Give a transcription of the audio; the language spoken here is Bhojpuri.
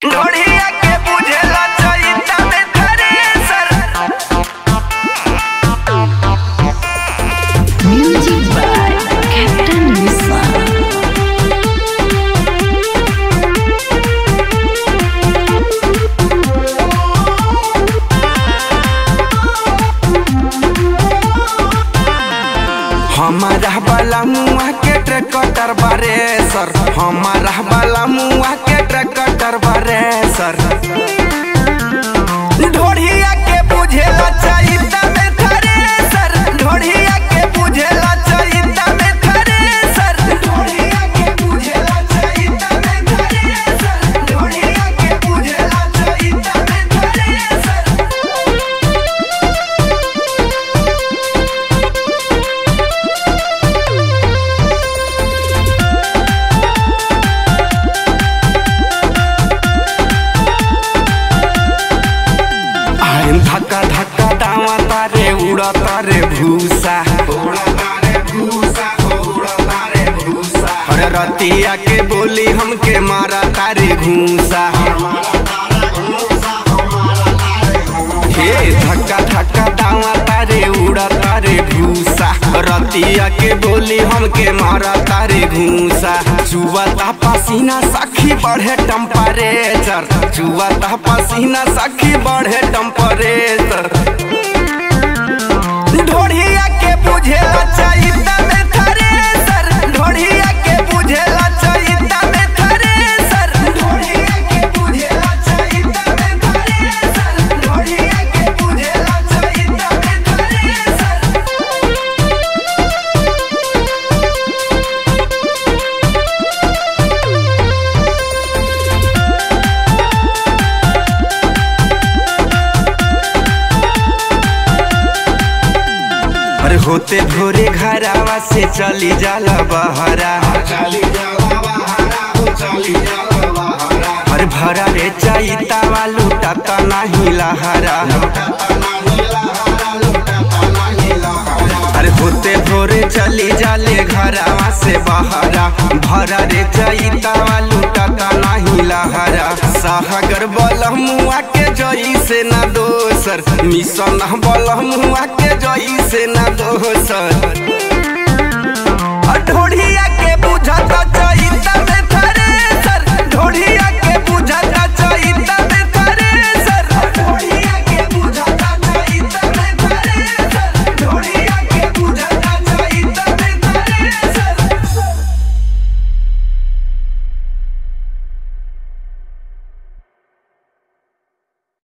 ढोढ़िया के बुझेला चैता में thresher Music by Captain Misla. हमारा वाला मुआ के ट्रैक्टर बारे सर हमारा वाला मुआ के ट्रैक्टर बारे सर ढोढ़िया के बुझेला चैता में थ्रेसर ढोढ़िया के बुझेला चैता में थ्रेसर ढोढ़िया के बुझेला चैता में थ्रेसर ढोढ़िया के बुझेला चैता में थ्रेसर आइन धक्का धक्का दावा तारे उड़ा तारे भूसा अरे रतिया के बोली हमके मारा तारे घूसा हे धक्का धक्का दावा तारे उड़ा तारे भूसा रतिया के बोली हमके मारा तारे घूसा चुवता पसीना सखी बढ़े टेम्परेचर चुवता पसीना सखी बढ़े टेम्परेचर ढोढ़िया के बुझेला चैता में थ्रेसर ढोढ़िया के बुझेला चैता में थ्रेसर ढोढ़िया के बुझेला चैता में थ्रेसर ढोढ़िया के बुझेला चैता में थ्रेसर अरे होते भोरे घरावा से चली जाला बहरा अरे भरा रे चैता वालू टाता नहीं लहरा अरे होते भोरे चली जाले घरावा से बहरा भरा रे चैता वालू टाता नहीं लहरा साहगर बलमुआ के जई से ना दोसर मिशन बलमुआ के जई से ना दोसर ढोढ़िया के बुझत